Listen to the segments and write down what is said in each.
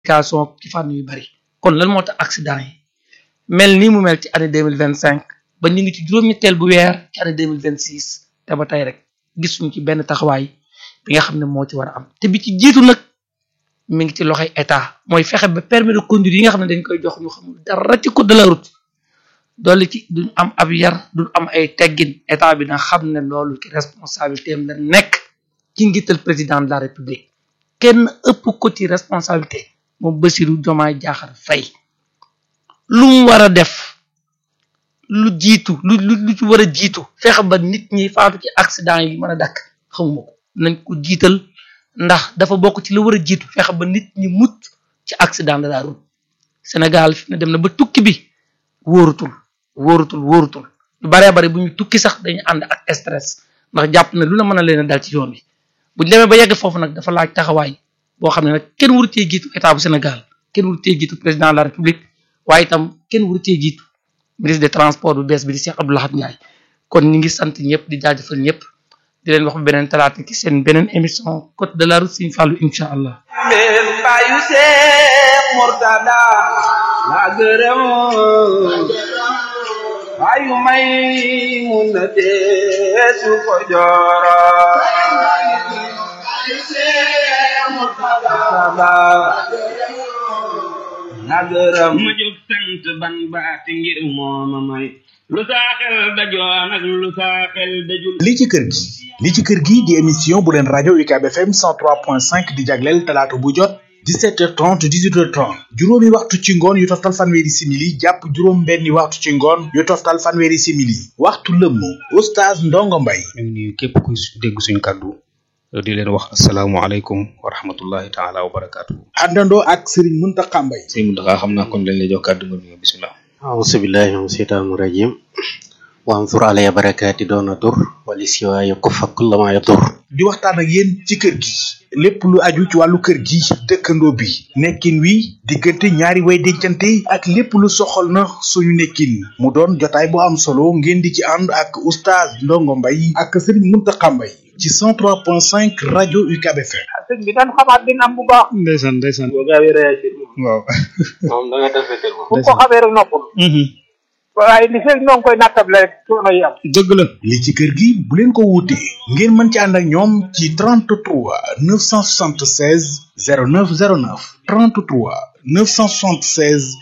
communication ci fànn yu bari kon lan moo tax accident yi mel nii mu mel ci année deux mille vingt cinq ba ñu ngi ci juróom-ñetteel bu weer ci année deux mille vingt six te ba tey rek gisuñu ci benn taxawaay bi nga xam ne moo ci war a am te bi ci jiitu nag mi ngi ci loxoy état mooy fexe ba permis de conduire yi nga xam ne dañ koy jox ñu xamul dara ci code de la route dolli ci duñ am ab yar duñ am ay teggin état bi na xam ne loolu ci responsabilité am la nekk ci ngital président de la république kenn ëpp ko ci responsabilité moom Bassirou Diomaye Diakhar Faye lu mu war a def lu jiitu lu lu lu ci war a jiitu fexe ba nit ñi faatu ci accident yi mën a dakk xamuma ko nañ ko jiital ndax dafa bokk ci lu war a jiitu fexe ba nit ñi mucc ci accident de la route Sénégal fi na dem na ba tukki bi wóorutul wóorutul wóorutul lu baree bari bu ñu tukki sax dañu ànd ak stress ndax jàpp na lu la mën a leen a dal ci yoon wi bu ñu demee ba yegg foofu nag dafa laaj taxawaay boo xam ne nag kenn waru cee jiitu état bu Sénégal kenn waru cee jiitu président de la république waaye itam kenn waru cee jiitu ministre des transports bu bees bi di Cheikh Abdou Lahad Ndiaye kon ñi ngi sant ñëpp di jaajëfal ñëpp di leen wax ba beneen talaata ci seen beneen émission côte de la route Serigne Fallou incha allah. mbeen bàyyu Seex Murtada la gërëm bàyyu may mun na deesu ko jooro la gërëm ma jóg sant ban baati ngir mooma may lu saa xel dajoon ak lu saa xel dajul li ci kër gi li ci kër gi di émission bu leen rajo UCAB FM 103.5 di jagleel talaata bu jot 17h30 18h30 juróomi waxtu ci ngoon yu toftal fanweeri simili jàpp juróom benni waxtu ci ngoon yu toftal fanweeri simili waxtu lëmm oustaz Ndongo Mbaye ñu ngi nuyu képp ku dégg suñu kàddu di leen wax asalaamualeykum wa rahmatullahi taala wa barakaatu. àndandoo ak Serigne Mountakha Mbaye sëñ Mountakha xam naa kon dañ lay jox kàddu nga nuyoo bisimilah. أعوذ بالله من الشيطان الرجيم وانظر علي بركاتي دون ضر ولسواي كف كل ما يضر di waxtaan ak yéen ci kër gi lépp lu aju ci wàllu kër gi dëkkandoo bi nekkin wi diggante ñaari way dencante ak lépp lu soxal na suñu nekkin mu doon jotaay bu am solo ngeen di ci ànd ak oustaz Ndongo Mbaye ak Serigne Mountakha Mbaye ci 103.5 rajo UCAB FM sëñ bi dañ xamaat dina am bu baax ndeysaan ndeysaan boo gaawee réagir moom waaw. moom da nga defetel moom bu ko xamee rek noppul waaye li fekk ñoo ngi koy nattable rek coono yi am dëgg la. li ci kër gi bu leen ko wuutee ngeen mën ci ànd ak ñoom ci 33 976 0909 33 976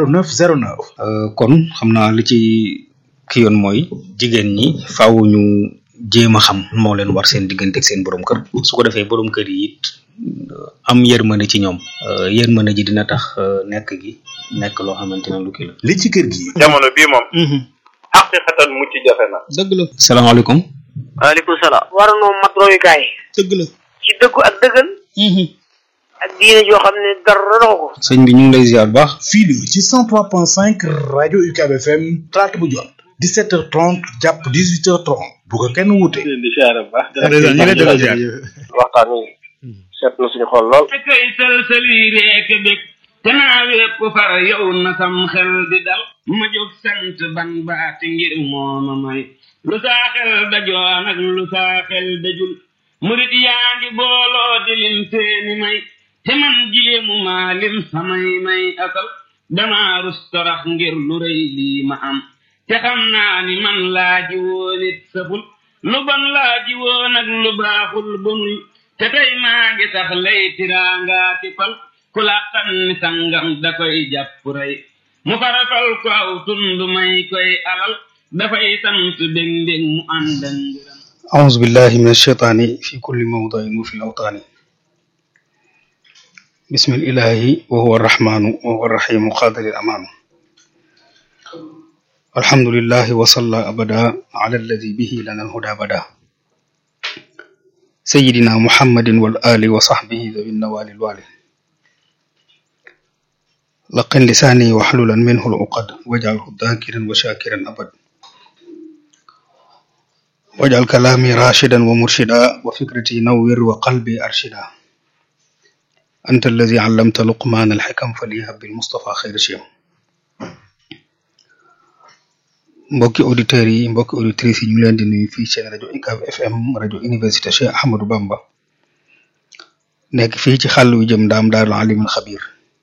0909 kon xam naa li ci ki yoon mooy jigéen ñi faaw ñu jéem a xam moo leen war seen diggante ak seen borom kër su ko defee borom kër yi it am yërmande ci ñoom yërmande ji dina tax nekk gi nekk loo xamante ne lu kii la. li ci kër gi jamono bii moom xaqiqatan mucc jafe na dëgg la. salaamaaleykum. waaleykum salaam waranoo mat royukaay dëgg la. ci dëggu ak dëggal ak diine joo xam ne dara doxu ko sëñ bi ñu ngi lay ziar bu baax. fii la ci 103.5 rajo UCAB FM talaata bu jot 17h30 jàpp 18h30 bu ko kenn wuute. di siyaare bu baax ndeysaan ñu ngi lay delloo ziar. waxtaan wi seet na suñu xol lool te koy sëlsëli reek bég te naa wépp far yow na sam xel di dal ma jóg sant ban baati ngir mooma may lu saa xel dajoon ak lu saa xel dajul murit yaa ngi booloo di lim seeni may te man jéemu maa lim samay may asal dama rus torax ngir lu rëy lii ma am te xam naa ni man laa ji woon it saful lu bon laa ji woon ak lu baaxul bonul te tey maa ngi sax lay tiraangaa ki fal ku la tànni sangam da koy jàpp rey mu farafal ko aw tund may koy alal dafay sant bég mbég mu ànd ak ngërëm أعوذ بالله من الشيطان في كل موضع وفي الأوطان بسم الإله وهو الرحمن وهو الرحيم قادر الأمان الحمد لله وصلى أبدا على الذي به لنا الهدى بدا سيدنا محمد والآل وصحبه ذوي النوال الوالي لقن لساني واحللا منه العقد واجعله ذاكرا وشاكرا أبدا واجعل كلامي راشدا ومرشدا وفكرتي نور وقلبي أرشدا أنت الذي علمت لقمان الحكم فليهب بالمصطفى خير شيم mbokki auditeurs yi mbokki auditrices yi ñu leen di nuyu fii seen rajo UCAB FM rajo université Cheikh Ahmadou Bamba nekk fii ci xàll wi jëm ndaam daarul alimul xabir